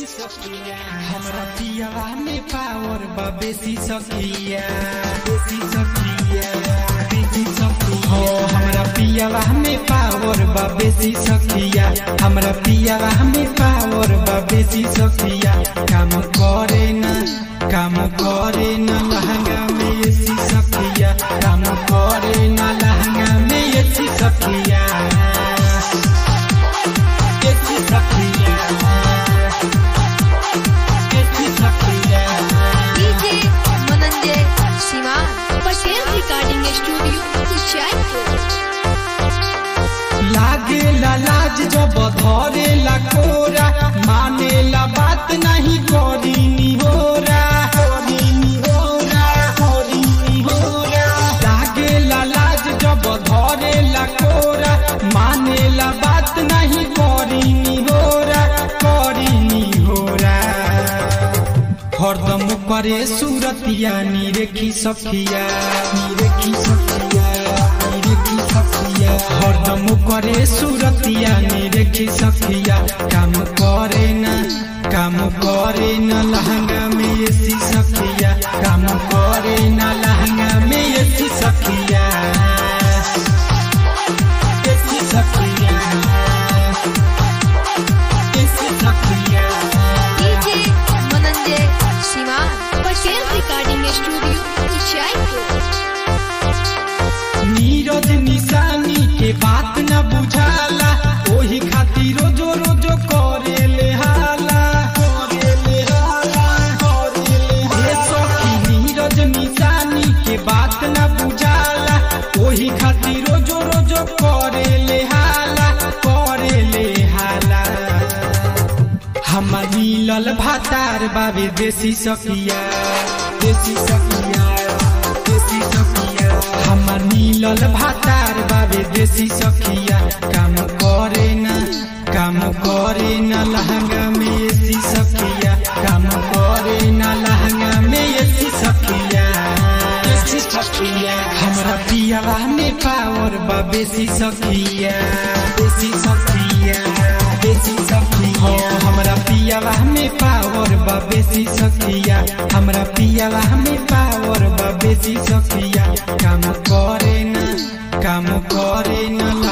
हमरा पियावा में पावर बा बेसी सकिया बेसी सकिया बेसी सकिया हो हमरा पियावा में पावर बा बेसी सकिया हमरा पियावा में पावर बा बेसी सकिया काम करे ना काम करे ना लहंगा में एसी सकिया काम करे ना लहंगा में एसी सकिया एसी सकिया एसी सकिया DJ Mananjay Shiva Patel recording studio Jaipur लागे ला लाज जब धरे ला कोरा माने ला बात नहीं करी निहोरा करी निहोरा करी निहोरा लागे ला लाज जब धरे ला कोरा माने ला बात नहीं करी निहोरा करी निहोरा हरदम करे सूरतिया निरेखी सखिया निरेखी सखिया निरेखी सखिया हरदम करे सूरतिया निरेखी सखिया काम करे ना काम करे ना लहंगा में एसी सखिया काम करे ना लहंगा में एसी सखिया एसी सखिया एसी सखिया DJ Mananjay Shiva Patel recording studio Jaipur Neeraj निशानी के बात न बुझाला ओही खातिर रोजो रोजो करे ले हाला करे ले हाला करे ले हाला। ए सखी नीरज निशानी के बात न बुझाला ओही खातिर रोजो रोजो करे ले हाला करे ले हाला हमर मिलल भातार बाबे देसी सकिया देसी सकिया देसी सकिया हमर मिलल भातार बाबे देसी सकिया काम करे ना काम करे ना लहंगा में एसी सकिया काम करे ना लहंगा में एसी सकिया एसी सकिया हमरा पियावा में पावर बा बेसी सकिया बेसी सकिया बेसी सकिया हो हमरा पियावा में पावर बा बेसी सकिया हमरा पियावा में पावर बा बेसी सकिया काम करे ना काम करे ना